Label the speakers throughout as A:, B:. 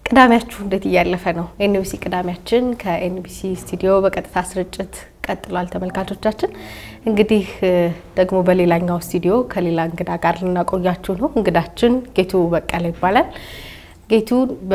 A: ቅዳሜያችሁ እንዴት እያለፈ ነው? ኤንቢሲ ቅዳሜያችን ከኤንቢሲ ስቱዲዮ በቀጥታ ስርጭት ቀጥሏል። ተመልካቾቻችን እንግዲህ ደግሞ በሌላኛው ስቱዲዮ ከሌላ እንግዳ ጋር ልናቆያችሁ ነው። እንግዳችን ጌቱ በቀለ ይባላል። ጌቱ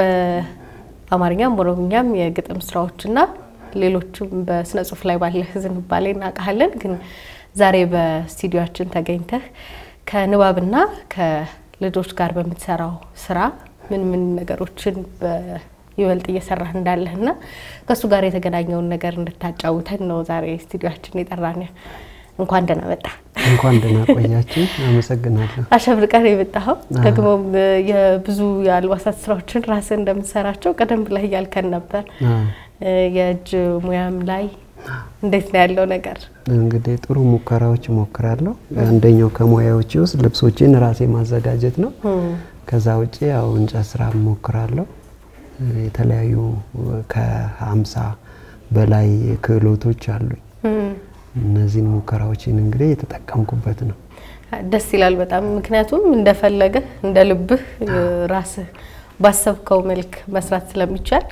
A: በአማርኛም ኦሮምኛም የግጥም ስራዎችና ሌሎችም በስነ ጽሁፍ ላይ ባለህ ዝንባሌ እናውቃለን። ግን ዛሬ በስቱዲዮችን ተገኝተህ ከንባብና ከልጆች ጋር በምትሰራው ስራ ምን ምን ነገሮችን ይበልጥ እየሰራህ እንዳለህና ከእሱ ጋር የተገናኘውን ነገር እንድታጫውተን ነው ዛሬ ስቱዲዮችን የጠራን። እንኳን ደህና መጣ።
B: እንኳን ደህና ቆያችን። አመሰግናለሁ።
A: አሸብርቀህ ነው የመጣኸው። ደግሞም የብዙ የአልባሳት ስራዎችን ራስህ እንደምትሰራቸው ቀደም ብለህ እያልከን ነበር። የእጅ ሙያም ላይ እንዴት ነው ያለው ነገር?
B: እንግዲህ ጥሩ ሙከራዎች እሞክራለሁ። አንደኛው ከሙያዎች ውስጥ ልብሶችን ራሴ ማዘጋጀት ነው። ከዛ ውጭ ያው እንጨት ስራ እሞክራለሁ። የተለያዩ ከሀምሳ በላይ ክህሎቶች አሉኝ። እነዚህን ሙከራዎችን እንግዲህ የተጠቀምኩበት ነው።
A: ደስ ይላል በጣም ምክንያቱም እንደፈለገህ እንደ ልብህ ራስህ ባሰብከው መልክ መስራት ስለሚቻል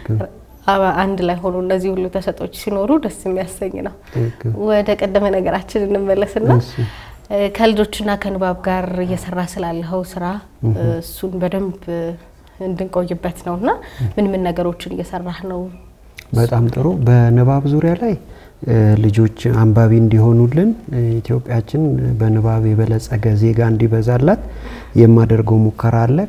A: አንድ ላይ ሆኖ እነዚህ ሁሉ ተሰጦች ሲኖሩ ደስ የሚያሰኝ ነው። ወደ ቀደመ ነገራችን እንመለስና ከልጆችና ከንባብ ጋር እየሰራ ስላለኸው ስራ እሱን በደንብ እንድንቆይበት ነው እና ምን ምን ነገሮችን እየሰራህ ነው?
B: በጣም ጥሩ። በንባብ ዙሪያ ላይ ልጆች አንባቢ እንዲሆኑልን ኢትዮጵያችን በንባብ የበለጸገ ዜጋ እንዲበዛላት የማደርገው ሙከራ አለ።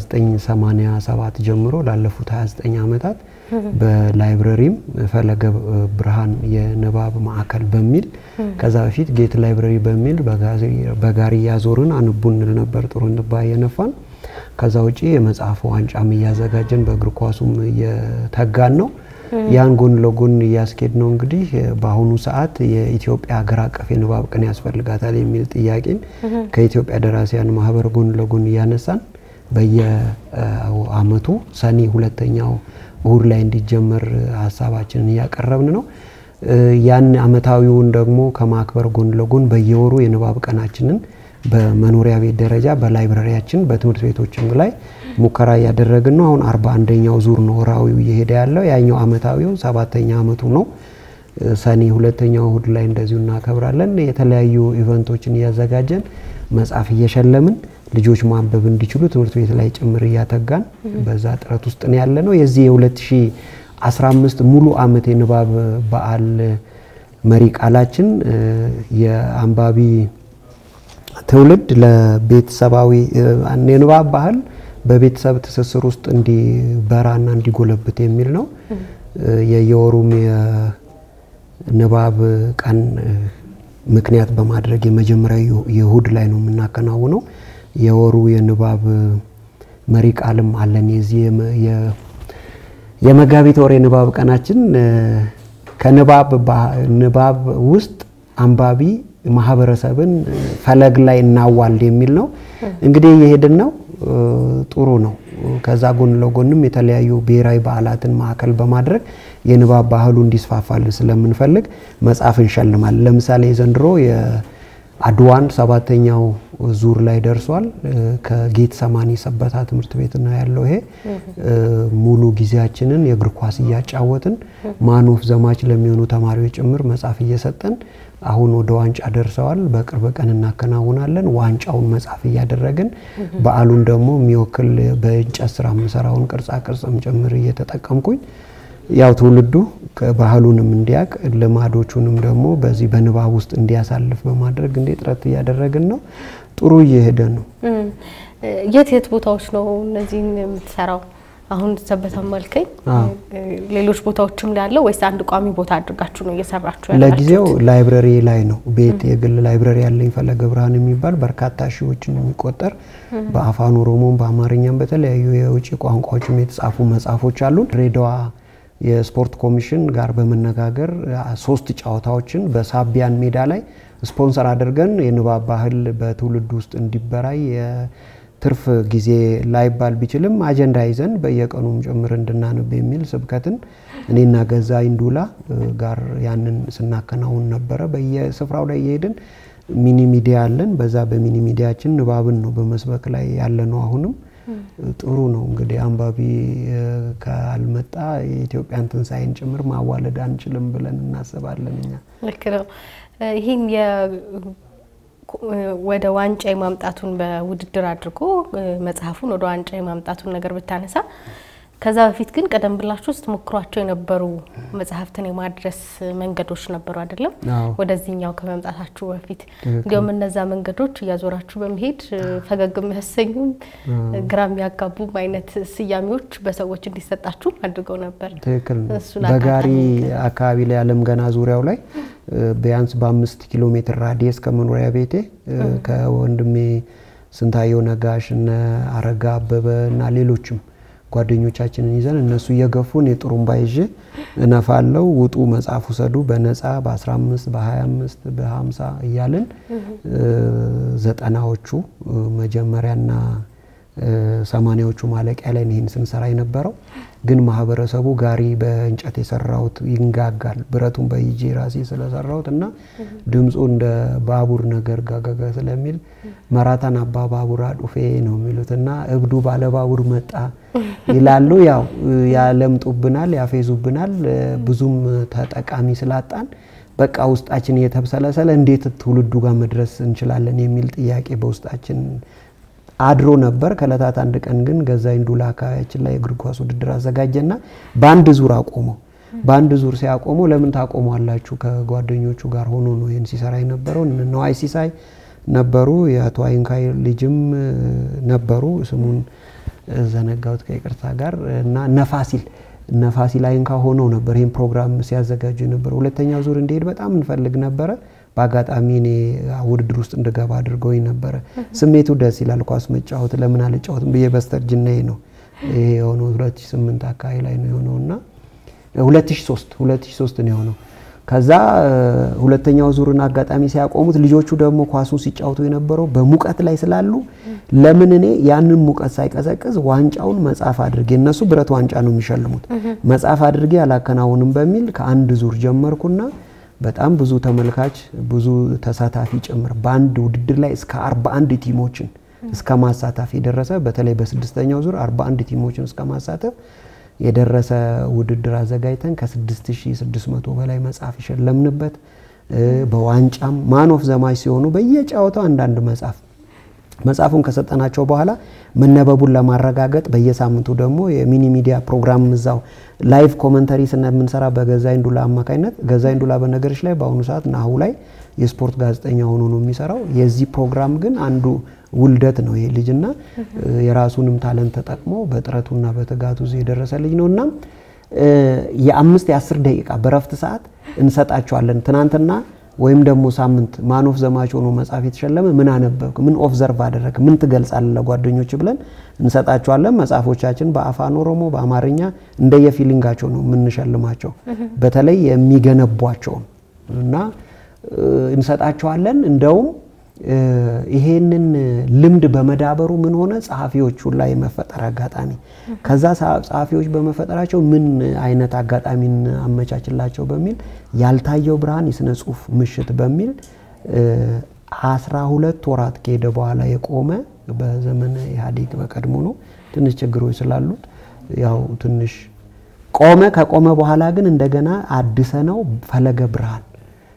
B: ከ1987 ጀምሮ ላለፉት 29 ዓመታት በላይብረሪም ፈለገ ብርሃን የንባብ ማዕከል በሚል ከዛ በፊት ጌት ላይብረሪ በሚል በጋሪ እያዞርን አንቡ እንል ነበር። ጥሩ እንባ እየነፋን ከዛ ውጪ የመጽሐፍ ዋንጫም እያዘጋጀን በእግር ኳሱም እየተጋን ነው። ያን ጎን ለጎን እያስኬድ ነው። እንግዲህ በአሁኑ ሰዓት የኢትዮጵያ ሀገር አቀፍ የንባብ ቀን ያስፈልጋታል የሚል ጥያቄን ከኢትዮጵያ ደራሲያን ማህበር ጎን ለጎን እያነሳን በየአመቱ ሰኔ ሁለተኛው እሁድ ላይ እንዲጀመር ሀሳባችንን እያቀረብን ነው። ያን አመታዊውን ደግሞ ከማክበር ጎን ለጎን በየወሩ የንባብ ቀናችንን በመኖሪያ ቤት ደረጃ በላይብረሪያችን በትምህርት ቤቶችም ላይ ሙከራ እያደረግን ነው። አሁን አርባ አንደኛው ዙር ነው ወራዊው እየሄደ ያለው። ያኛው አመታዊው ሰባተኛ አመቱ ነው። ሰኔ ሁለተኛው እሁድ ላይ እንደዚሁ እናከብራለን። የተለያዩ ኢቨንቶችን እያዘጋጀን መጽሐፍ እየሸለምን ልጆች ማንበብ እንዲችሉ ትምህርት ቤት ላይ ጭምር እያተጋን በዛ ጥረት ውስጥ ነው ያለ ነው። የዚህ የ2015 ሙሉ አመት የንባብ በዓል መሪ ቃላችን የአንባቢ ትውልድ ለቤተሰባዊ የንባብ ባህል በቤተሰብ ትስስር ውስጥ እንዲበራና እንዲጎለብት የሚል ነው። የየወሩም የንባብ ቀን ምክንያት በማድረግ የመጀመሪያ የእሁድ ላይ ነው የምናከናውነው። የወሩ የንባብ መሪ ቃልም አለን። የዚህ የመጋቢት ወር የንባብ ቀናችን ከንባብ ውስጥ አንባቢ ማህበረሰብን ፈለግ ላይ እናዋልድ የሚል ነው። እንግዲህ እየሄድን ነው። ጥሩ ነው። ከዛ ጎን ለጎንም የተለያዩ ብሔራዊ በዓላትን ማዕከል በማድረግ የንባብ ባህሉ እንዲስፋፋልን ስለምንፈልግ መጽሐፍ እንሸልማለን። ለምሳሌ የዘንድሮ የአድዋን ሰባተኛው ዙር ላይ ደርሷል። ከጌት ሰማኒ ሰበታ ትምህርት ቤት ነው ያለው። ይሄ ሙሉ ጊዜያችንን የእግር ኳስ እያጫወትን ማኖፍ ዘማች ለሚሆኑ ተማሪዎች ጭምር መጽሐፍ እየሰጠን አሁን ወደ ዋንጫ ደርሰዋል። በቅርብ ቀን እናከናውናለን። ዋንጫውን መጽሐፍ እያደረግን በዓሉን ደግሞ የሚወክል በእንጨት ስራ የምሰራውን ቅርጻ ቅርጽም ጭምር እየተጠቀምኩኝ ያው ትውልዱ ባህሉንም እንዲያውቅ ልማዶቹንም ደግሞ በዚህ በንባብ ውስጥ እንዲያሳልፍ በማድረግ እንዴ ጥረት እያደረግን ነው። ጥሩ እየሄደ ነው።
A: የት የት ቦታዎች ነው እነዚህን የምትሰራው? አሁን ሰበታም አልከኝ። ሌሎች ቦታዎችም ላይ ያለው ወይስ አንድ ቋሚ ቦታ አድርጋችሁ ነው እየሰራችሁ ያላችሁት?
B: ለጊዜው ላይብረሪ ላይ ነው። ቤት የግል ላይብረሪ ያለኝ ፈለገ ብርሃን የሚባል በርካታ ሺዎችን የሚቆጠር በአፋን ኦሮሞም በአማርኛም በተለያዩ የውጭ ቋንቋዎችም የተጻፉ መጽሐፎች አሉን። ድሬዳዋ የስፖርት ኮሚሽን ጋር በመነጋገር ሶስት ጨዋታዎችን በሳቢያን ሜዳ ላይ ስፖንሰር አድርገን የንባብ ባህል በትውልድ ውስጥ እንዲበራይ ትርፍ ጊዜ ላይባል ቢችልም አጀንዳ ይዘን በየቀኑም ጭምር እንድናነብ የሚል ስብከትን እኔና ገዛ ኢንዱላ ጋር ያንን ስናከናውን ነበረ። በየስፍራው ላይ እየሄድን ሚኒ ሚዲያ አለን። በዛ በሚኒ ሚዲያችን ንባብን ነው በመስበክ ላይ ያለ ነው። አሁንም ጥሩ ነው እንግዲህ አንባቢ ካልመጣ የኢትዮጵያን ትንሣኤን ጭምር ማዋለድ አንችልም ብለን እናስባለን እኛ።
A: ልክ ነው። ይህን ወደ ዋንጫ የማምጣቱን በውድድር አድርጎ መጽሐፉን ወደ ዋንጫ የማምጣቱን ነገር ብታነሳ ከዛ በፊት ግን ቀደም ብላችሁ ስትሞክሯቸው የነበሩ መጽሐፍትን የማድረስ መንገዶች ነበሩ አይደለም? ወደዚህኛው ከመምጣታችሁ በፊት እንዲሁም እነዛ መንገዶች እያዞራችሁ በመሄድ ፈገግ የሚያሰኙም ግራ የሚያጋቡም አይነት ስያሜዎች በሰዎች እንዲሰጣችሁ አድርገው ነበር።
B: ትክክል ነው። በጋሪ አካባቢ ላይ አለም ገና ዙሪያው ላይ ቢያንስ በአምስት ኪሎ ሜትር ራዲየስ ከመኖሪያ ቤቴ ከወንድሜ ስንታየው ነጋሽ እነ አረጋ አበበ እና ሌሎችም ጓደኞቻችንን ይዘን እነሱ እየገፉን የጥሩምባ ይዤ እነፋለው ውጡ መጽሐፍ ውሰዱ በነፃ በ15 በ25 በ50 እያልን ዘጠናዎቹ መጀመሪያና ሰማኒያዎቹ ማለቂያ ላይ ይህን ስንሰራ የነበረው ግን ማህበረሰቡ ጋሪ በእንጨት የሰራሁት ይንጋጋል ብረቱን በይጄ ራሴ ስለሰራሁት እና ድምፁ እንደ ባቡር ነገር ጋጋጋ ስለሚል መራታን አባ ባቡር አዱፌ ነው የሚሉት እና እብዱ ባለ ባቡር መጣ ይላሉ። ያው ያለምጡብናል፣ ያፌዙብናል። ብዙም ተጠቃሚ ስላጣን በቃ ውስጣችን እየተብሰለሰለ እንዴት ትውልዱ ጋር መድረስ እንችላለን የሚል ጥያቄ በውስጣችን አድሮ ነበር። ከእለታት አንድ ቀን ግን ገዛኝ ዱላ አካባቢያችን ላይ የእግር ኳስ ውድድር አዘጋጀና በአንድ ዙር አቆመው። በአንድ ዙር ሲያቆመው ለምን ታቆሟላችሁ? ከጓደኞቹ ጋር ሆኖ ነው ይህን ሲሰራ የነበረው። ነዋይ ሲሳይ ነበሩ፣ የአቶ አይንካይ ልጅም ነበሩ። ስሙን ዘነጋሁት ከይቅርታ ጋር እና ነፋሲል ነፋሲል አይንካ ሆነው ነበር ይህን ፕሮግራም ሲያዘጋጁ የነበረው። ሁለተኛው ዙር እንዲሄድ በጣም እንፈልግ ነበረ። በአጋጣሚ እኔ ውድድር ውስጥ እንድገባ አድርገውኝ ነበረ። ስሜቱ ደስ ይላል። ኳስ መጫወት ለምን አልጫወትም ብዬ በስተርጅናዬ ነው ይሄ የሆነው 2008 አካባቢ ላይ ነው የሆነው እና 2003 2003 ነው የሆነው። ከዛ ሁለተኛው ዙርን አጋጣሚ ሲያቆሙት ልጆቹ ደግሞ ኳሱን ሲጫወቱ የነበረው በሙቀት ላይ ስላሉ ለምን እኔ ያንን ሙቀት ሳይቀዘቅዝ ዋንጫውን መጽሐፍ አድርጌ እነሱ ብረት ዋንጫ ነው የሚሸልሙት መጽሐፍ አድርጌ አላከናውንም በሚል ከአንድ ዙር ጀመርኩና በጣም ብዙ ተመልካች ብዙ ተሳታፊ ጭምር በአንድ ውድድር ላይ እስከ 41 ቲሞችን እስከ ማሳተፍ የደረሰ በተለይ በስድስተኛው ዙር 41 ቲሞችን እስከ ማሳተፍ የደረሰ ውድድር አዘጋጅተን ከ6600 በላይ መጽሐፍ የሸለምንበት በዋንጫም ማን ኦፍ ዘማች ሲሆኑ በየጨዋታው አንዳንድ መጽሐፍ መጽሐፉን ከሰጠናቸው በኋላ መነበቡን ለማረጋገጥ በየሳምንቱ ደግሞ የሚኒ ሚዲያ ፕሮግራም እዛው ላይቭ ኮመንተሪ ስለምንሰራ በገዛኝ ዱላ አማካኝነት ገዛኝ ዱላ በነገሮች ላይ በአሁኑ ሰዓት ናሁ ላይ የስፖርት ጋዜጠኛ ሆኖ ነው የሚሰራው። የዚህ ፕሮግራም ግን አንዱ ውልደት ነው ይሄ ልጅና የራሱንም ታለንት ተጠቅሞ በጥረቱና በትጋቱ እዚህ የደረሰ ልጅ ነው እና የአምስት የአስር ደቂቃ በረፍት ሰዓት እንሰጣቸዋለን። ትናንትና ወይም ደግሞ ሳምንት ማን ኦፍ ዘማች ሆኖ መጽሐፍ የተሸለመ ምን አነበብክ፣ ምን ኦብዘርቭ አደረግ፣ ምን ትገልጻለህ ለጓደኞች ብለን እንሰጣቸዋለን። መጽሐፎቻችን በአፋን ኦሮሞ፣ በአማርኛ እንደየፊሊንጋቸው ነው የምንሸልማቸው። በተለይ የሚገነቧቸውን እና እንሰጣቸዋለን። እንደውም ይሄንን ልምድ በመዳበሩ ምን ሆነ ጸሐፊዎቹ ላይ የመፈጠር አጋጣሚ ከዛ ጸሐፊዎች በመፈጠራቸው ምን አይነት አጋጣሚን አመቻችላቸው በሚል ያልታየው ብርሃን የስነ ጽሁፍ ምሽት በሚል አስራ ሁለት ወራት ከሄደ በኋላ የቆመ በዘመነ ኢህአዴግ በቀድሞ ነው። ትንሽ ችግሮች ስላሉት ያው ትንሽ ቆመ። ከቆመ በኋላ ግን እንደገና አድሰ ነው ፈለገ ብርሃን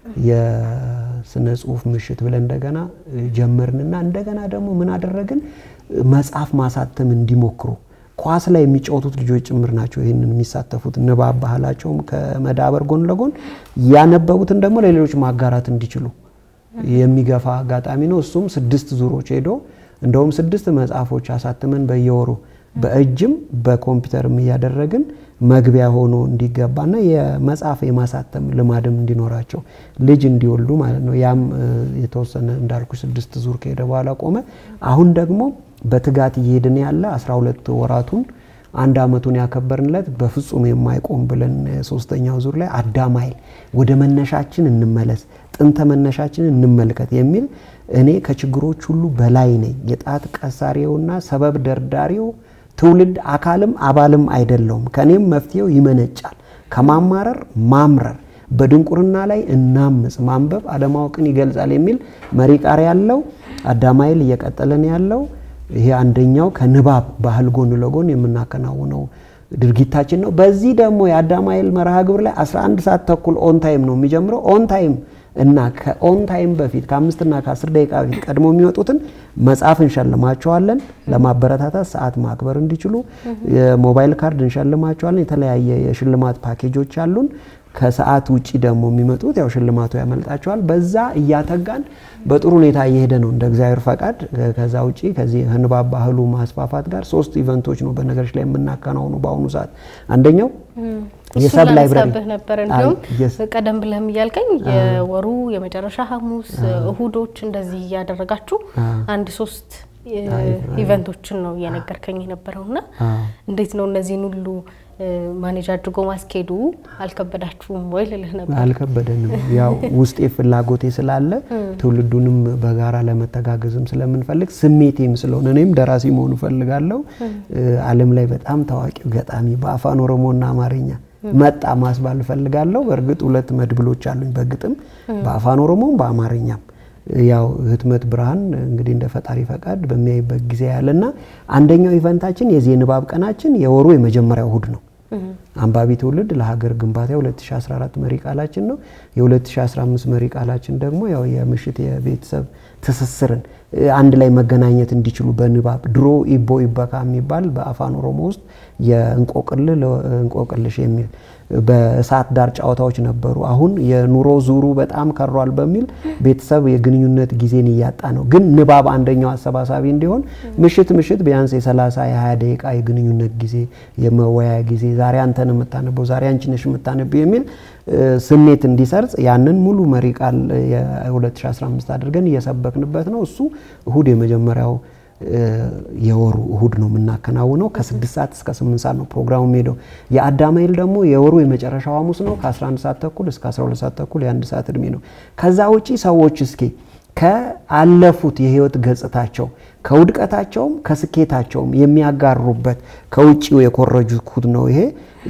B: የስነ ጽሁፍ ምሽት ብለን እንደገና ጀመርንና እንደገና ደግሞ ምን አደረግን? መጽሐፍ ማሳተም እንዲሞክሩ ኳስ ላይ የሚጫወቱት ልጆች ጭምር ናቸው ይህንን የሚሳተፉት። ንባብ ባህላቸውም ከመዳበር ጎን ለጎን ያነበቡትን ደግሞ ለሌሎች ማጋራት እንዲችሉ የሚገፋ አጋጣሚ ነው። እሱም ስድስት ዙሮች ሄዶ እንደውም ስድስት መጽሐፎች አሳትመን በየወሩ በእጅም በኮምፒውተርም እያደረግን መግቢያ ሆኖ እንዲገባና የመጽሐፍ የማሳተም ልማድም እንዲኖራቸው ልጅ እንዲወልዱ ማለት ነው። ያም የተወሰነ እንዳልኩ ስድስት ዙር ከሄደ በኋላ ቆመ። አሁን ደግሞ በትጋት እየሄድን ያለ 12 ወራቱን አንድ አመቱን ያከበርንለት በፍጹም የማይቆም ብለን ሶስተኛው ዙር ላይ አዳማይል ወደ መነሻችን እንመለስ፣ ጥንተ መነሻችንን እንመልከት የሚል እኔ ከችግሮች ሁሉ በላይ ነኝ፣ የጣት ቀሳሪውና ሰበብ ደርዳሪው ትውልድ አካልም አባልም አይደለውም፣ ከኔም መፍትሄው ይመነጫል፣ ከማማረር ማምረር፣ በድንቁርና ላይ እናምጽ፣ ማንበብ አለማወቅን ይገልጻል የሚል መሪ ቃል ያለው አዳማይል እየቀጠለን ያለው ይሄ አንደኛው ከንባብ ባህል ጎን ለጎን የምናከናውነው ድርጊታችን ነው። በዚህ ደግሞ የአዳማይል መርሃ ግብር ላይ 11 ሰዓት ተኩል ኦን ታይም ነው የሚጀምረው። ኦን ታይም እና ከኦን ታይም በፊት ከአምስትና ከአስር ደቂቃ በፊት ቀድሞ የሚወጡትን መጽሐፍ እንሸልማቸዋለን። ለማበረታታት ሰዓት ማክበር እንዲችሉ የሞባይል ካርድ እንሸልማቸዋለን። የተለያየ የሽልማት ፓኬጆች አሉን። ከሰዓት ውጪ ደግሞ የሚመጡት ያው ሽልማቱ ያመልጣቸዋል። በዛ እያተጋን በጥሩ ሁኔታ እየሄደ ነው እንደ እግዚአብሔር ፈቃድ። ከዛ ውጪ ከዚህ ንባብ ባህሉ ማስፋፋት ጋር ሶስት ኢቨንቶች ነው በነገሮች ላይ የምናከናውኑ በአሁኑ ሰዓት አንደኛው የሰብ ላይብራሪ
A: ነበር። እንዲሁም ቀደም ብለህም እያልከኝ የወሩ የመጨረሻ ሐሙስ፣ እሁዶች እንደዚህ እያደረጋችሁ አንድ ሶስት ኢቨንቶችን ነው እየነገርከኝ የነበረውና እንዴት ነው እነዚህን ሁሉ ማኔጅ አድርጎ ማስኬዱ አልከበዳችሁም ወይ ልልህ ነበር።
B: አልከበደንም። ያው ውስጤ ፍላጎቴ ስላለ ትውልዱንም በጋራ ለመተጋገዝም ስለምንፈልግ ስሜቴም ስለሆነ እኔም ደራሲ መሆኑ እፈልጋለሁ። ዓለም ላይ በጣም ታዋቂው ገጣሚ በአፋን ኦሮሞና አማርኛ መጣ ማስባል እፈልጋለሁ። በእርግጥ ሁለት መድብሎች አሉኝ በግጥም በአፋን ኦሮሞም በአማርኛም ያው ህትመት ብርሃን እንግዲህ እንደ ፈጣሪ ፈቃድ በሚያይበት ጊዜ ያለና አንደኛው ኢቨንታችን የዚህ የንባብ ቀናችን የወሩ የመጀመሪያው እሁድ ነው። አንባቢ ትውልድ ለሀገር ግንባታ 2014 መሪ ቃላችን ነው። የ2015 መሪ ቃላችን ደግሞ ያው የምሽት የቤተሰብ ትስስርን አንድ ላይ መገናኘት እንዲችሉ በንባብ ድሮ ኢቦ ኢበካ የሚባል በአፋን ኦሮሞ ውስጥ የእንቆቅልህ እንቆቅልሽ የሚል በእሳት ዳር ጨዋታዎች ነበሩ። አሁን የኑሮ ዙሩ በጣም ከሯል በሚል ቤተሰብ የግንኙነት ጊዜን እያጣ ነው። ግን ንባብ አንደኛው አሰባሳቢ እንዲሆን ምሽት ምሽት ቢያንስ የ30 የ20 ደቂቃ የግንኙነት ጊዜ የመወያያ ጊዜ ዛሬ አንተን የምታነበው ዛሬ አንቺ ነሽ የምታነበው የሚል ስሜት እንዲሰርጽ ያንን ሙሉ መሪ ቃል የ2015 አድርገን እየሰበክንበት ነው። እሱ እሁድ የመጀመሪያው የወሩ እሁድ ነው የምናከናውነው። ከስድስት ሰዓት እስከ ስምንት ሰዓት ነው ፕሮግራሙ የሚሄደው። የአዳማይል ደግሞ የወሩ የመጨረሻው ሐሙስ ነው ከ11 ሰዓት ተኩል እስከ 12 ሰዓት ተኩል የአንድ ሰዓት እድሜ ነው። ከዛ ውጪ ሰዎች እስኪ ከአለፉት የህይወት ገጽታቸው ከውድቀታቸውም ከስኬታቸውም የሚያጋሩበት ከውጭው የኮረጁት ነው። ይሄ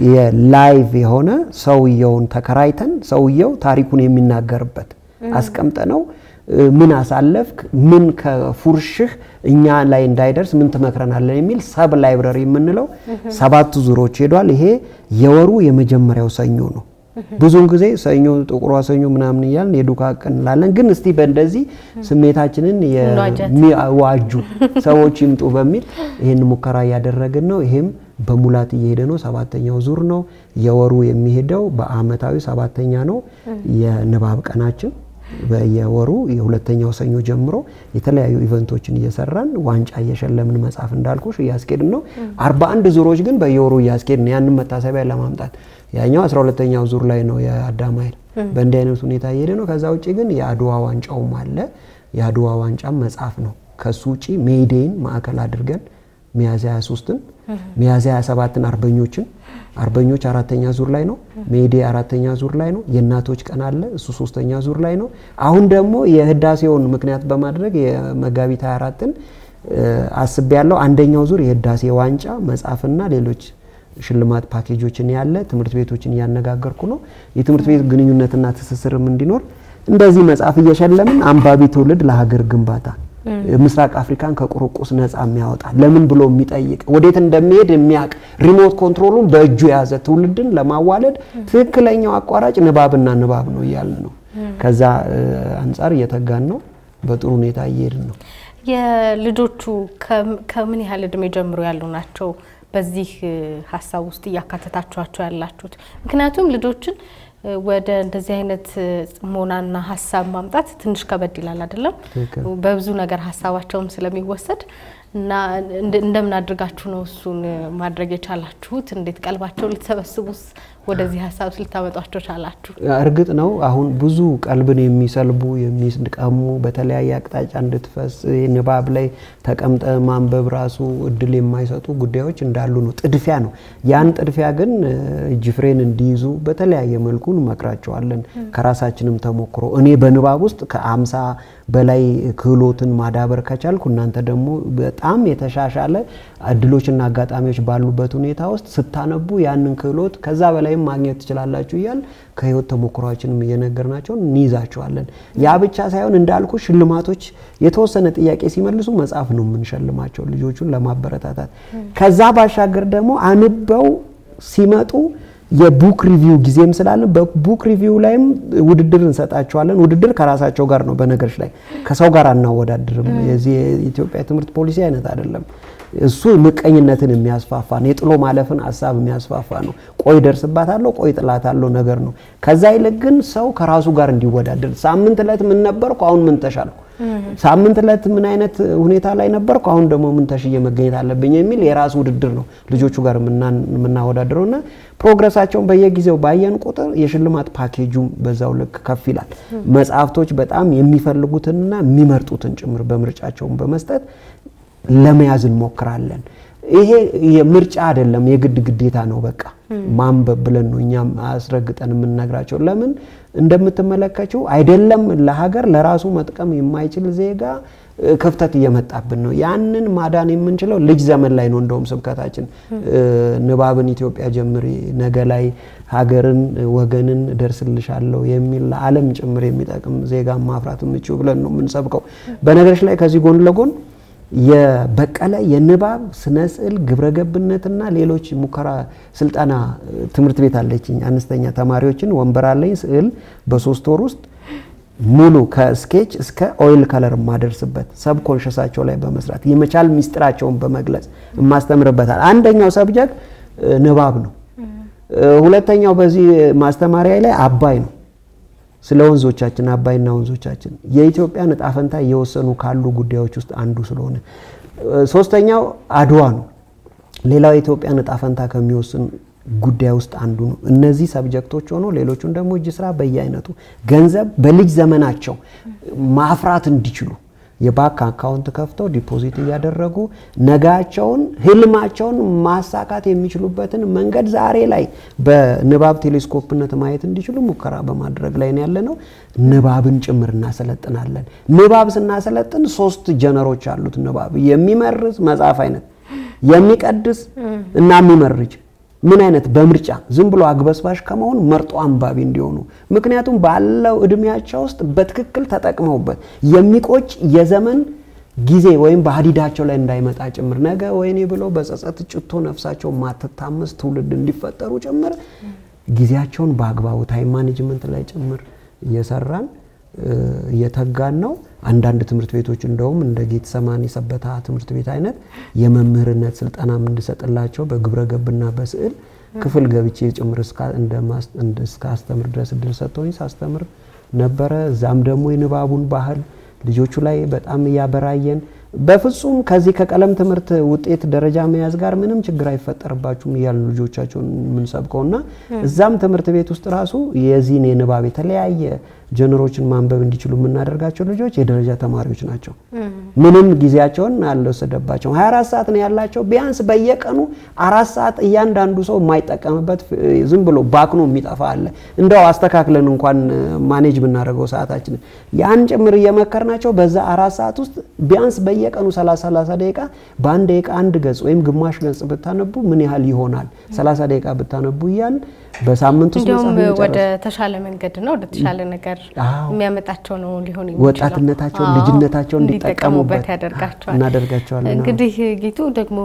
B: የላይቭ የሆነ ሰውየውን ተከራይተን ሰውየው ታሪኩን የሚናገርበት አስቀምጠ ነው ምን አሳለፍክ፣ ምን ከፉርሽህ እኛ ላይ እንዳይደርስ ምን ትመክረናለን የሚል ሰብ ላይብረሪ የምንለው ሰባቱ ዙሮች ሄዷል። ይሄ የወሩ የመጀመሪያው ሰኞ ነው። ብዙውን ጊዜ ሰኞ ጥቁሯ ሰኞ ምናምን እያልን የዱካ ቀን እንላለን። ግን እስቲ በእንደዚህ ስሜታችንን የሚዋጁ ሰዎች ይምጡ በሚል ይህን ሙከራ እያደረግን ነው። ይሄም በሙላት እየሄደ ነው። ሰባተኛው ዙር ነው። የወሩ የሚሄደው በአመታዊ ሰባተኛ ነው የንባብ ቀናችን በየወሩ የሁለተኛው ሰኞ ጀምሮ የተለያዩ ኢቨንቶችን እየሰራን ዋንጫ እየሸለምን መጽሐፍ እንዳልኩሽ እያስኬድን ነው። አርባ አንድ ዙሮች ግን በየወሩ እያስኬድን ያንን መታሰቢያ ለማምጣት ያኛው አስራ ሁለተኛው ዙር ላይ ነው የአዳማይል በእንዲህ አይነት ሁኔታ እየሄደ ነው። ከዛ ውጭ ግን የአድዋ ዋንጫውም አለ። የአድዋ ዋንጫም መጽሐፍ ነው። ከሱ ውጭ ሜይዴይን ማዕከል አድርገን ሚያዝያ 23ን ሚያዝያ 27ን አርበኞችን አርበኞች አራተኛ ዙር ላይ ነው። ሜዴ አራተኛ ዙር ላይ ነው። የእናቶች ቀን አለ፣ እሱ ሶስተኛ ዙር ላይ ነው። አሁን ደግሞ የህዳሴውን ምክንያት በማድረግ የመጋቢት 24ን አስቤ ያለው አንደኛው ዙር የህዳሴ ዋንጫ መጽሐፍና ሌሎች ሽልማት ፓኬጆችን ያለ ትምህርት ቤቶችን እያነጋገርኩ ነው። የትምህርት ቤት ግንኙነትና ትስስርም እንዲኖር እንደዚህ መጽሐፍ እየሸለምን አንባቢ ትውልድ ለሀገር ግንባታ ምስራቅ አፍሪካን ከቁርቁስ ነፃ የሚያወጣ ለምን ብሎ የሚጠይቅ ወዴት እንደሚሄድ የሚያውቅ ሪሞት ኮንትሮሉን በእጁ የያዘ ትውልድን ለማዋለድ ትክክለኛው አቋራጭ ንባብና ንባብ ነው እያልን ነው። ከዛ አንጻር እየተጋን ነው። በጥሩ ሁኔታ እየሄድን ነው።
A: የልጆቹ ከምን ያህል እድሜ ጀምሮ ያሉ ናቸው? በዚህ ሀሳብ ውስጥ እያካተታችኋቸው ያላችሁት? ምክንያቱም ልጆችን ወደ እንደዚህ አይነት ጽሞናና ሀሳብ ማምጣት ትንሽ ከበድ ይላል አይደለም? በብዙ ነገር ሀሳባቸውም ስለሚወሰድ እና እንደምን አድርጋችሁ ነው እሱን ማድረግ የቻላችሁት? እንዴት ቀልባቸው ልትሰበስቡስ ወደዚህ ሀሳብ ልታመጧቸው ቻላችሁ?
B: እርግጥ ነው አሁን ብዙ ቀልብን የሚሰልቡ የሚስቀሙ በተለያየ አቅጣጫ እንድትፈስ ንባብ ላይ ተቀምጠ ማንበብ ራሱ እድል የማይሰጡ ጉዳዮች እንዳሉ ነው። ጥድፊያ ነው። ያን ጥድፊያ ግን እጅ ፍሬን እንዲይዙ በተለያየ መልኩ እንመክራቸዋለን። ከራሳችንም ተሞክሮ እኔ በንባብ ውስጥ ከአምሳ በላይ ክህሎትን ማዳበር ከቻልኩ እናንተ ደግሞ በጣም በጣም የተሻሻለ እድሎችና አጋጣሚዎች ባሉበት ሁኔታ ውስጥ ስታነቡ ያንን ክህሎት ከዛ በላይም ማግኘት ትችላላችሁ እያል ከህይወት ተሞክሯችንም እየነገርናቸው እንይዛቸዋለን። ያ ብቻ ሳይሆን እንዳልኩ ሽልማቶች የተወሰነ ጥያቄ ሲመልሱ መጽሐፍ ነው የምንሸልማቸው ልጆቹን ለማበረታታት። ከዛ ባሻገር ደግሞ አንበው ሲመጡ የቡክ ሪቪው ጊዜም ስላለን በቡክ ሪቪው ላይም ውድድር እንሰጣቸዋለን። ውድድር ከራሳቸው ጋር ነው። በነገሮች ላይ ከሰው ጋር አናወዳድርም። የዚህ የኢትዮጵያ ትምህርት ፖሊሲ አይነት አይደለም። እሱ ምቀኝነትን የሚያስፋፋ ነው። የጥሎ ማለፍን ሀሳብ የሚያስፋፋ ነው። ቆይ ደርስባታለሁ፣ ቆይ ጥላታለሁ ነገር ነው። ከዛ ይልቅ ግን ሰው ከራሱ ጋር እንዲወዳደር ሳምንት ዕለት ምን ነበርኩ፣ አሁን ምን ተሻልኩ፣ ሳምንት ዕለት ምን አይነት ሁኔታ ላይ ነበርኩ፣ አሁን ደግሞ ምን ተሽዬ መገኘት አለብኝ የሚል የራሱ ውድድር ነው ልጆቹ ጋር የምናወዳድረው እና ፕሮግረሳቸውን በየጊዜው ባየን ቁጥር የሽልማት ፓኬጁም በዛው ልክ ከፍ ይላል። መጽሐፍቶች በጣም የሚፈልጉትንና የሚመርጡትን ጭምር በምርጫቸውን በመስጠት ለመያዝ እንሞክራለን። ይሄ የምርጫ አይደለም፣ የግድ ግዴታ ነው። በቃ ማንበብ ብለን ነው እኛም አስረግጠን የምንነግራቸው። ለምን እንደምትመለከችው አይደለም ለሀገር ለራሱ መጥቀም የማይችል ዜጋ ክፍተት እየመጣብን ነው። ያንን ማዳን የምንችለው ልጅ ዘመን ላይ ነው። እንደውም ስብከታችን ንባብን ኢትዮጵያ ጀምሪ፣ ነገ ላይ ሀገርን ወገንን ደርስልሻለሁ የሚል ለዓለም ጭምር የሚጠቅም ዜጋ ማፍራት የምችው ብለን ነው የምንሰብከው። በነገሮች ላይ ከዚህ ጎን ለጎን የበቀለ የንባብ ስነ ስዕል ግብረገብነትና ሌሎች ሙከራ ስልጠና ትምህርት ቤት አለችኝ። አነስተኛ ተማሪዎችን ወንበር አለኝ። ስዕል በሶስት ወር ውስጥ ሙሉ ከስኬች እስከ ኦይል ከለር የማደርስበት ሰብ ኮንሽሳቸው ላይ በመስራት የመቻል ሚስጥራቸውን በመግለጽ የማስተምርበታል። አንደኛው ሰብጀክት ንባብ ነው። ሁለተኛው በዚህ ማስተማሪያ ላይ አባይ ነው። ስለ ወንዞቻችን አባይና ወንዞቻችን የኢትዮጵያን እጣ ፈንታ እየወሰኑ ካሉ ጉዳዮች ውስጥ አንዱ ስለሆነ፣ ሶስተኛው አድዋ ነው። ሌላው የኢትዮጵያን እጣ ፈንታ ከሚወስን ጉዳይ ውስጥ አንዱ ነው። እነዚህ ሰብጀክቶች ሆኖ ሌሎቹን ደግሞ እጅ ስራ በየአይነቱ ገንዘብ በልጅ ዘመናቸው ማፍራት እንዲችሉ የባንክ አካውንት ከፍተው ዲፖዚት እያደረጉ ነጋቸውን ህልማቸውን ማሳካት የሚችሉበትን መንገድ ዛሬ ላይ በንባብ ቴሌስኮፕነት ማየት እንዲችሉ ሙከራ በማድረግ ላይ ነው ያለ ነው። ንባብን ጭምር እናሰለጥናለን። ንባብ ስናሰለጥን ሶስት ጀነሮች አሉት። ንባብ የሚመርዝ መጽሐፍ አይነት፣ የሚቀድስ እና የሚመርጅ ምን አይነት በምርጫ ዝም ብሎ አግበስባሽ ከመሆን መርጦ አንባቢ እንዲሆኑ ምክንያቱም ባለው እድሜያቸው ውስጥ በትክክል ተጠቅመውበት የሚቆጭ የዘመን ጊዜ ወይም በሀዲዳቸው ላይ እንዳይመጣ ጭምር ነገ ወይኔ ብለው በጸጸት ጭቶ ነፍሳቸው ማትታመስ ትውልድ እንዲፈጠሩ ጭምር ጊዜያቸውን በአግባቡ ታይም ማኔጅመንት ላይ ጭምር እየሰራን እየተጋን ነው። አንዳንድ ትምህርት ቤቶች እንደውም እንደ ጌተሰማኒ ሰበታ ትምህርት ቤት አይነት የመምህርነት ስልጠና እንድሰጥላቸው በግብረ ገብና በስዕል ክፍል ገብቼ ጭምር እስከ አስተምር ድረስ እድል ሰጥተውኝ ሳስተምር ነበረ። እዛም ደግሞ የንባቡን ባህል ልጆቹ ላይ በጣም እያበራየን በፍጹም ከዚህ ከቀለም ትምህርት ውጤት ደረጃ መያዝ ጋር ምንም ችግር አይፈጠርባችሁም እያሉ ልጆቻቸውን የምንሰብከውና እዛም ትምህርት ቤት ውስጥ ራሱ የዚህን የንባብ የተለያየ ጀነሮችን ማንበብ እንዲችሉ የምናደርጋቸው ልጆች የደረጃ ተማሪዎች ናቸው። ምንም ጊዜያቸውን አልወሰደባቸውም። 24 ሰዓት ነው ያላቸው። ቢያንስ በየቀኑ አራት ሰዓት እያንዳንዱ ሰው የማይጠቀምበት ዝም ብሎ ባክኖ የሚጠፋ አለ። እንደው አስተካክለን እንኳን ማኔጅ ብናደርገው ሰዓታችንን ያን ጭምር እየመከርናቸው በዛ አራት ሰዓት ውስጥ ቢያንስ በየቀኑ 30 30 ደቂቃ በአንድ ደቂቃ አንድ ገጽ ወይም ግማሽ ገጽ ብታነቡ ምን ያህል ይሆናል? 30 ደቂቃ ብታነቡ እያል በሳምንት ውስጥ
A: እንዲሁም ወደ ተሻለ መንገድና ወደ ተሻለ ነገር የሚያመጣቸው ነው ሊሆን
B: ወጣትነታቸውን ልጅነታቸውን እንዲጠቀሙበት
A: ያደርጋቸዋል
B: እናደርጋቸዋለን።
A: እንግዲህ ጌቱ ደግሞ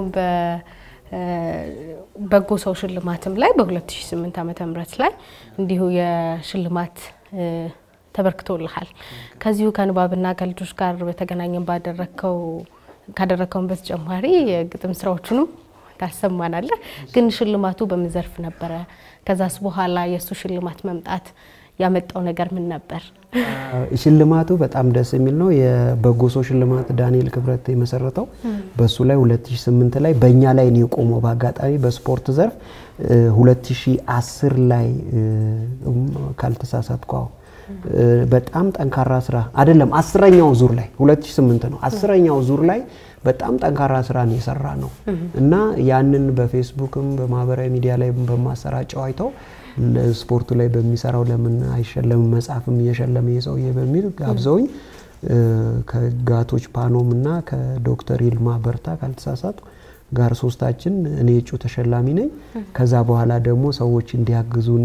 A: በበጎ ሰው ሽልማትም ላይ በ2008 ዓመተ ምህረት ላይ እንዲሁ የሽልማት ተበርክቶልሃል። ከዚሁ ከንባብና ከልጆች ጋር በተገናኘን ባደረግከው ካደረግከውን በተጨማሪ የግጥም ስራዎቹንም ታሰማናለህ። ግን ሽልማቱ በምን ዘርፍ ነበረ? ከዛስ በኋላ የእሱ ሽልማት መምጣት ያመጣው ነገር ምን ነበር?
B: ሽልማቱ በጣም ደስ የሚል ነው። የበጎ ሰው ሽልማት ዳንኤል ክብረት የመሰረተው በሱ ላይ 2008 ላይ በእኛ ላይ ነው የቆመው። በአጋጣሚ በስፖርት ዘርፍ 2010 ላይ ካልተሳሳትኩ በጣም ጠንካራ ስራ አይደለም፣ አስረኛው ዙር ላይ 2008 ነው። አስረኛው ዙር ላይ በጣም ጠንካራ ስራ ነው የሰራ ነው እና ያንን በፌስቡክም በማህበራዊ ሚዲያ ላይ በማሰራጨው አይተው ስፖርቱ ላይ በሚሰራው ለምን አይሸለምም መጽሐፍም እየሸለመ የሰውዬ በሚል ጋብዘውኝ ከጋቶች ፓኖም እና ከዶክተር ይልማ በርታ ካልተሳሳቱ ጋር ሶስታችን እኔ እጩ ተሸላሚ ነኝ። ከዛ በኋላ ደግሞ ሰዎች እንዲያግዙን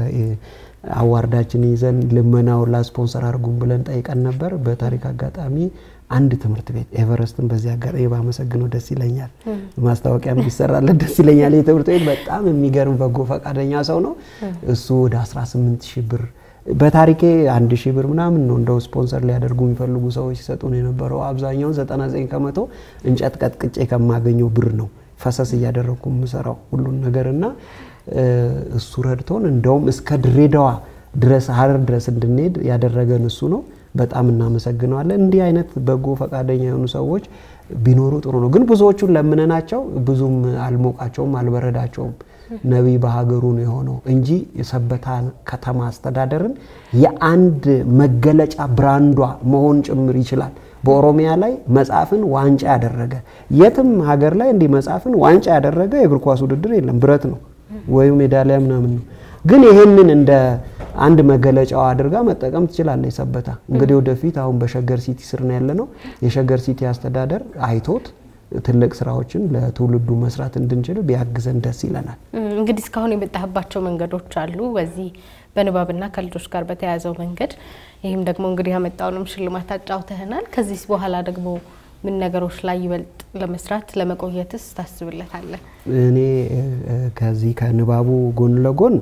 B: አዋርዳችን ይዘን ልመናውን ላስፖንሰር አድርጉን ብለን ጠይቀን ነበር። በታሪክ አጋጣሚ አንድ ትምህርት ቤት ኤቨረስትን በዚህ አጋጣሚ ባመሰግነው ደስ ይለኛል። ማስታወቂያም ቢሰራለት ደስ ይለኛል። ይህ ትምህርት ቤት በጣም የሚገርም በጎ ፈቃደኛ ሰው ነው። እሱ ወደ 18 ሺህ ብር በታሪኬ አንድ ሺህ ብር ምናምን ነው እንደው ስፖንሰር ሊያደርጉ የሚፈልጉ ሰዎች ሲሰጡ ነው የነበረው። አብዛኛውን 99 ከመቶ እንጨት ቀጥቅጬ ከማገኘው ብር ነው ፈሰስ እያደረግኩ የምሰራው ሁሉን ነገር እና እሱ ረድቶን እንደውም እስከ ድሬዳዋ ድረስ ሀረር ድረስ እንድንሄድ ያደረገን እሱ ነው። በጣም እናመሰግነዋለን። እንዲህ አይነት በጎ ፈቃደኛ የሆኑ ሰዎች ቢኖሩ ጥሩ ነው። ግን ብዙዎቹን ለምነናቸው ብዙም አልሞቃቸውም፣ አልበረዳቸውም። ነቢይ በሀገሩ ነው የሆነው እንጂ የሰበታ ከተማ አስተዳደርን የአንድ መገለጫ ብራንዷ መሆን ጭምር ይችላል። በኦሮሚያ ላይ መጽሐፍን ዋንጫ ያደረገ የትም ሀገር ላይ እንዲህ መጽሐፍን ዋንጫ ያደረገ የእግር ኳስ ውድድር የለም። ብረት ነው ወይም ሜዳሊያ ምናምን ነው። ግን ይህንን እንደ አንድ መገለጫዋ አድርጋ መጠቀም ትችላለች ሰበታ። እንግዲህ ወደፊት አሁን በሸገር ሲቲ ስር ነው ያለ ነው። የሸገር ሲቲ አስተዳደር አይቶት ትልቅ ስራዎችን ለትውልዱ መስራት እንድንችል ቢያግዘን ደስ ይለናል።
A: እንግዲህ እስካሁን የመጣህባቸው መንገዶች አሉ በዚህ በንባብና ከልጆች ጋር በተያያዘው መንገድ ይህም ደግሞ እንግዲህ ያመጣውንም ሽልማት አጫውተህናል። ከዚህ በኋላ ደግሞ ምን ነገሮች ላይ ይበልጥ ለመስራት ለመቆየትስ ታስብለታለህ?
B: እኔ ከዚህ ከንባቡ ጎን ለጎን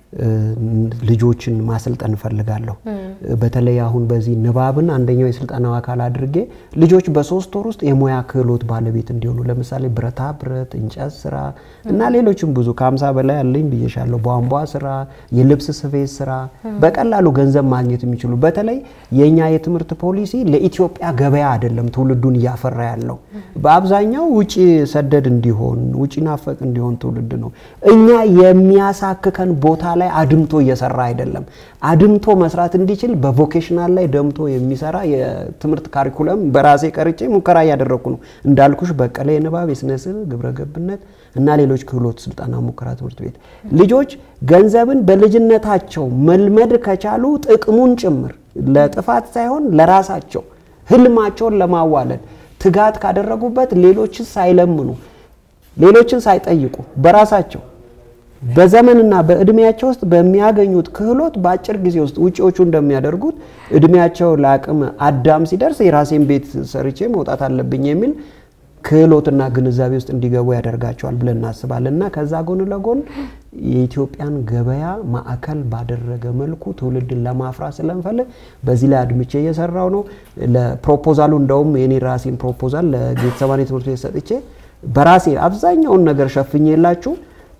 B: ልጆችን ማሰልጠን እፈልጋለሁ። በተለይ አሁን በዚህ ንባብን አንደኛው የስልጠናው አካል አድርጌ ልጆች በሶስት ወር ውስጥ የሙያ ክህሎት ባለቤት እንዲሆኑ ለምሳሌ ብረታ ብረት፣ እንጨት ስራ እና ሌሎችም ብዙ ከሀምሳ በላይ አለኝ ብዬሻለሁ። ቧንቧ ስራ፣ የልብስ ስፌት ስራ በቀላሉ ገንዘብ ማግኘት የሚችሉ በተለይ የእኛ የትምህርት ፖሊሲ ለኢትዮጵያ ገበያ አይደለም ትውልዱን እያፈራ ያለው በአብዛኛው ውጭ ሰደድ እንዲሆን ውጭ ናፈቅ እንዲሆን ትውልድ ነው። እኛ የሚያሳክከን ቦታ ላይ አድምቶ እየሰራ አይደለም። አድምቶ መስራት እንዲችል በቮኬሽናል ላይ ደምቶ የሚሰራ የትምህርት ካሪኩለም በራሴ ቀርጬ ሙከራ እያደረግኩ ነው። እንዳልኩሽ በቀለ የንባብ የስነ ስዕል ግብረ ገብነት እና ሌሎች ክህሎት ስልጠና ሙከራ ትምህርት ቤት ልጆች ገንዘብን በልጅነታቸው መልመድ ከቻሉ ጥቅሙን ጭምር ለጥፋት ሳይሆን ለራሳቸው ህልማቸውን ለማዋለድ ትጋት ካደረጉበት ሌሎችን ሳይለምኑ ሌሎችን ሳይጠይቁ በራሳቸው በዘመንና በእድሜያቸው ውስጥ በሚያገኙት ክህሎት በአጭር ጊዜ ውስጥ ውጪዎቹ እንደሚያደርጉት እድሜያቸው ለአቅም አዳም ሲደርስ የራሴን ቤት ሰርቼ መውጣት አለብኝ የሚል ክህሎትና ግንዛቤ ውስጥ እንዲገቡ ያደርጋቸዋል ብለን እናስባለን እና ከዛ ጎን ለጎን የኢትዮጵያን ገበያ ማዕከል ባደረገ መልኩ ትውልድን ለማፍራት ስለምፈልግ በዚህ ላይ አድምቼ እየሰራው ነው። ለፕሮፖዛሉ እንደውም የኔ ራሴን ፕሮፖዛል ለጌተሰማኒ ትምህርት ቤት ሰጥቼ በራሴ አብዛኛውን ነገር ሸፍኜ የላችሁ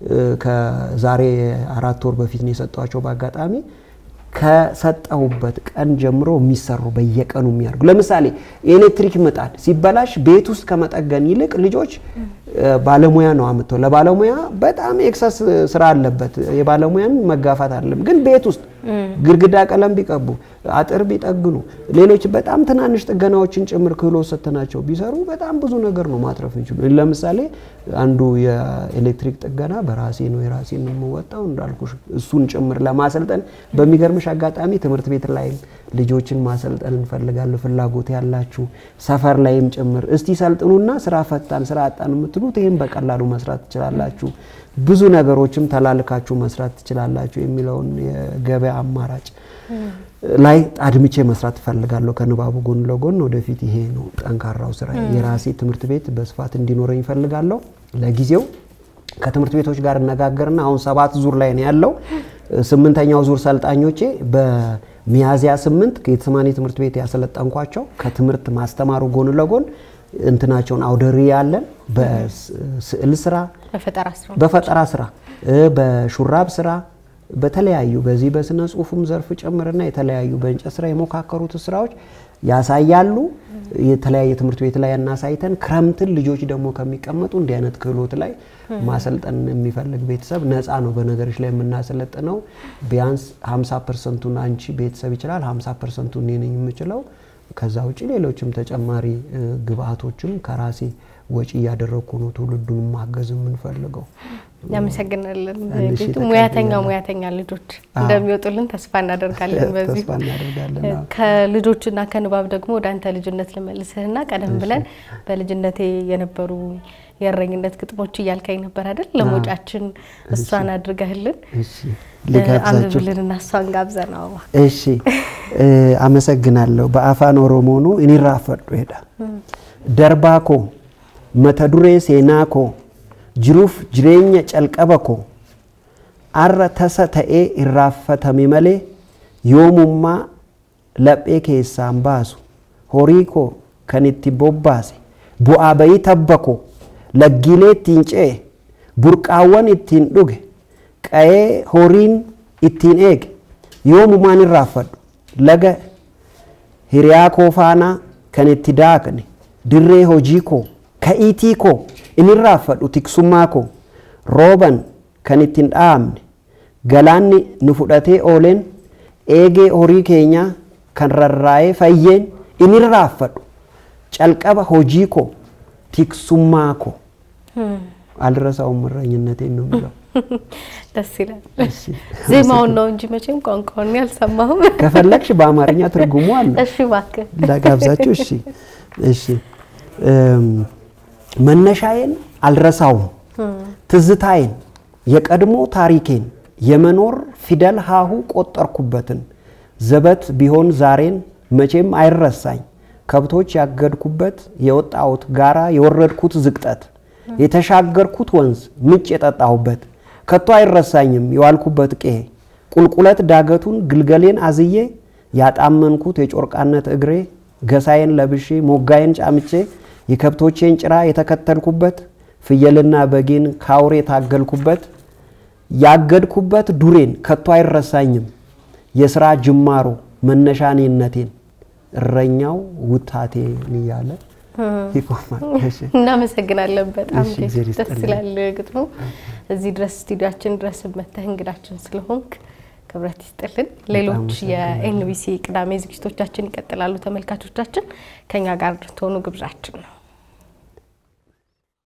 B: ከዛሬ አራት ወር በፊት ነው የሰጧቸው። በአጋጣሚ ከሰጠሁበት ቀን ጀምሮ የሚሰሩ በየቀኑ የሚያደርጉ ለምሳሌ የኤሌክትሪክ ምጣድ ሲበላሽ ቤት ውስጥ ከመጠገን ይልቅ ልጆች ባለሙያ ነው አምጥተው ለባለሙያ በጣም ኤክሰስ ስራ አለበት። የባለሙያን መጋፋት አይደለም፣ ግን ቤት ውስጥ ግድግዳ ቀለም ቢቀቡ፣ አጥር ቢጠግኑ፣ ሌሎች በጣም ትናንሽ ጥገናዎችን ጭምር ክህሎት ሰጥተናቸው ቢሰሩ በጣም ብዙ ነገር ነው ማትረፍ እንችሉ። ለምሳሌ አንዱ የኤሌክትሪክ ጥገና በራሴ ነው የራሴን የምወጣው እንዳልኩሽ እሱን ጭምር ለማሰልጠን በሚገርምሽ አጋጣሚ ትምህርት ቤት ላይም ልጆችን ማሰልጠን እንፈልጋለን። ፍላጎት ያላችሁ ሰፈር ላይም ጭምር እስቲ ሰልጥኑና ስራ ፈታን ስራ አጣን የምትሉት ይህም በቀላሉ መስራት ትችላላችሁ። ብዙ ነገሮችም ተላልካችሁ መስራት ትችላላችሁ የሚለውን የገበያ አማራጭ ላይ አድምቼ መስራት እፈልጋለሁ። ከንባቡ ጎን ለጎን ወደፊት ይሄ ነው ጠንካራው ስራ። የራሴ ትምህርት ቤት በስፋት እንዲኖረኝ እፈልጋለሁ። ለጊዜው ከትምህርት ቤቶች ጋር እነጋገርና አሁን ሰባት ዙር ላይ ነው ያለው። ስምንተኛው ዙር ሰልጣኞቼ በሚያዝያ ስምንት ጌተሰማኒ ትምህርት ቤት ያሰለጠንኳቸው ከትምህርት ማስተማሩ ጎን ለጎን እንትናቸውን አውደሪ ያለን በስዕል ስራ፣ በፈጠራ ስራ፣ በሹራብ ስራ በተለያዩ በዚህ በስነ ጽሁፉም ዘርፍ ጭምርና የተለያዩ በእንጨት ስራ የሞካከሩት ስራዎች ያሳያሉ። የተለያየ ትምህርት ቤት ላይ እናሳይተን ክረምትን ልጆች ደግሞ ከሚቀመጡ እንዲህ አይነት ክህሎት ላይ ማሰልጠን የሚፈልግ ቤተሰብ ነፃ ነው። በነገሮች ላይ የምናሰለጥነው ቢያንስ 50 ፐርሰንቱን አንቺ ቤተሰብ ይችላል፣ 50 ፐርሰንቱን እኔ ነኝ የምችለው። ከዛ ውጭ ሌሎችም ተጨማሪ ግብአቶችም ከራሴ ወጪ እያደረግኩ ነው ትውልዱን ማገዝ የምንፈልገው።
A: እናመሰግናለን።
B: አንድ ሺህ
A: ጌቱ
B: ተቀብያለሁ።
A: ሙያተኛ ሙያተኛ ልጆች
B: አዎ።
A: እንደሚወጡልን ተስፋ እናደርጋለን። በዚሁ
B: ተስፋ እናደርጋለን። አዎ።
A: ከልጆችና ከንባብ ደግሞ ወደ አንተ ልጅነት ልመልስህና ቀደም ብለን በልጅነቴ የነበሩ የእረኝነት ግጥሞች እያልካኝ ነበር አይደል? ለመውጫችን እሷን አድርገህልን
B: እሺ ልጋብዛችሁ።
A: አንብብልንና እሷን ጋብዘን አበባ
B: እሺ እ፣ አመሰግናለሁ። በአፋን ኦሮሞኑ ኢኒራፈዱ ሄዳ ደርባኮ መተዱሬ ሴናኮ ጅሩፍ ጅሬኛ ጨልቀበኮ አረ ተሰ ተኤ ኢራፈተሚ መሌ ዮሙማ ለጴ ኬሳን ባሱ ሆሪኮ ከኒቲ ቦባሴ ቡአ በይ ተበኮ ለጊሌ ittiin ce'e burqaawwan ittiin dhuge qa'ee horiin ittiin eege yoomumaan irraanfadhu laga hiriyaa koo faanaa kan itti daakne dirree hojii koo ka'iitii koo in irraanfadhu tiksummaa koo rooban kan ittiin dhaamne galaanni nu fudhatee ooleen eegee horii keenyaa kan rarraa'ee fayyeen in irraanfadhu calqaba hojii koo tiksummaa koo አልረሳውም እረኝነቴን ነው የሚለው።
A: ደስ ይላል። ዜማውን ነው እንጂ መቼም ቋንቋውን አልሰማሁም።
B: ከፈለግሽ በአማርኛ ትርጉሙ አለ።
A: እሺ እባክህ
B: ላጋብዛችሁ። እሺ እሺ። እም፣ መነሻዬን አልረሳውም፣ ትዝታዬን፣ የቀድሞ ታሪኬን፣ የመኖር ፊደል ሀሁ ቆጠርኩበትን ዘበት ቢሆን ዛሬን መቼም አይረሳኝ ከብቶች ያገድኩበት የወጣሁት ጋራ የወረድኩት ዝቅጠት የተሻገርኩት ወንዝ ምንጭ የጠጣሁበት ከቶ አይረሳኝም የዋልኩበት ቄ ቁልቁለት ዳገቱን ግልገሌን አዝዬ ያጣመንኩት የጮርቃነት እግሬ ገሳዬን ለብሼ ሞጋዬን ጫምቼ የከብቶቼን ጭራ የተከተልኩበት ፍየልና በጌን ካውሬ የታገልኩበት ያገድኩበት ዱሬን ከቶ አይረሳኝም የስራ ጅማሮ መነሻኔነቴን እረኛው ውታቴን እያለ ይቆማል። እሺ።
A: እናመሰግናለን። በጣም
B: እሺ፣ እግዜር
A: ደስ
B: ይስጥልኝ።
A: ይላል ግጥሙ። እዚህ ድረስ ስቱዲያችን ድረስ መተህ እንግዳችን ስለሆንክ ክብረት ይስጥልን። ሌሎች
B: አመሰግናለሁ።
A: የኤንቢሲ ቅዳሜ ዝግጅቶቻችን ይቀጥላሉ። ተመልካቾቻችን ከኛ ጋር ትሆኑ ግብዣችን ነው።